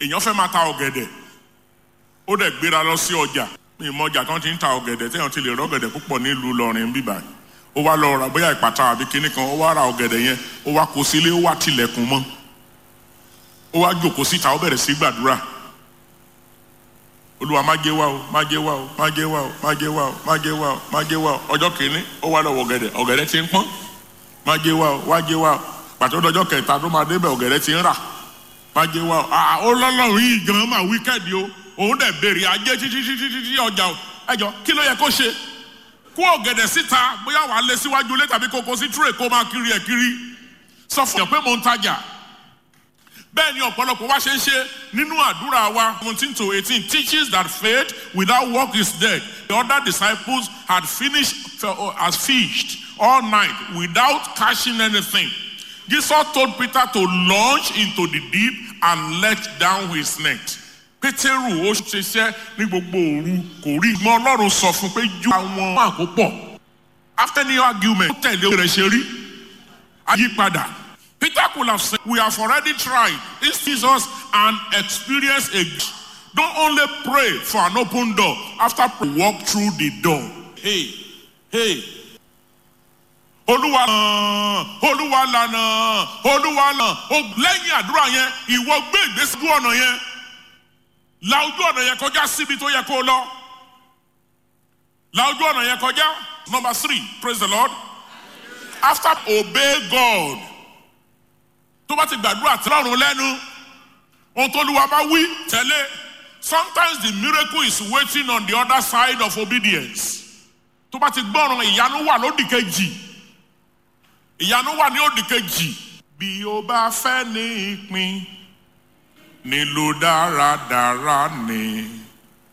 èèyàn fẹ́ máa ta ọ̀gẹ̀dẹ̀ ó dẹ̀ gbéra lọ sí ọjà mi mọ ọjà kan ti ń ta ọ̀gẹ̀dẹ̀ téèyàn ti lè rọ́gẹ̀dẹ̀ púpọ̀ nílùú lọ́rin bíbá ó wá lọ ra bóyá ìpàtà àbí kinní kan ó wá ra ọ̀gẹ̀dẹ̀ yẹn ó wá kó sílé ó wá tilẹ̀kùn mọ́ ó wá jókòó síta ó bẹ̀rẹ̀ sí gbàdúrà olúwa má jẹ́ wá o má jẹ́ wá o má jẹ́ wá o má jẹ́ wá o má jẹ́ wá o má jẹ́ wá o ọjọ́ kìíní ó wá lọ́wọ́ ọ̀gẹ̀dẹ̀ ọ̀gẹ̀dẹ̀ ti ń pọ́n má jẹ́ wá o wá jẹ́ wá o pàtó ọjọ́ kẹta tó máa débẹ̀ ọ̀gẹ̀dẹ̀ ti ń rà má jẹ́ wá o à ó lọ́lọ́run yìí gan máa wíkẹ́ẹ̀dì o òun dẹ̀ béèrè ajé títí títí títí ọjà o ẹjọ́ kí ló yẹ kó ṣe kó ọ̀gẹ̀dẹ̀ síta bóyá wàá lé síwájú ilé tàbí kókó sí tírè kó máa kiri ẹ̀ kiri sọ fún yàn pé mò ń tajà bẹ́ẹ̀ ni ọ̀pọ̀lọpọ̀ wá ṣe ń ṣe nínú àdúrà wa seventeen to eighteen teaches that faith without work is dead the other disciples had finished as fished all night without catching anything Jesus told Peter to launch into the deep and let down his net pétérù ó ṣiṣẹ́ ní gbogbo òru kò rí ìmọ̀ ọlọ́run sọ fún pé ju àwọn àkópọ̀ after the argument ó tẹ̀lé rẹ̀ ṣe rí àyípadà. Peter could have said, We have already tried this Jesus and experienced a. Don't only pray for an open door after walk through the door. Hey, hey. Olúwa lànà, Olúwa lànà, Olúwa lànà. Lẹ́yìn àdúrà yẹn, ìwọ gbé ìgbésí ojú ọ̀nà yẹn. La ojú ọ̀nà yẹn kọjá síbi tó yẹ kó lọ. La ojú ọ̀nà yẹn kọjá. Number three, praise the Lord. After obey God tó bá ti gbàdúrà tí lọ́rùn lẹ́nu ohun tó lùwà bá wí tẹ́lẹ̀ sometimes the miracle is waiting on the other side of obedience tó bá ti gbọ́ràn ìyanu wà lódì kejì ìyanu wà ní òdì kejì bí o bá fẹ́ ní ìpín nílò dáradára ni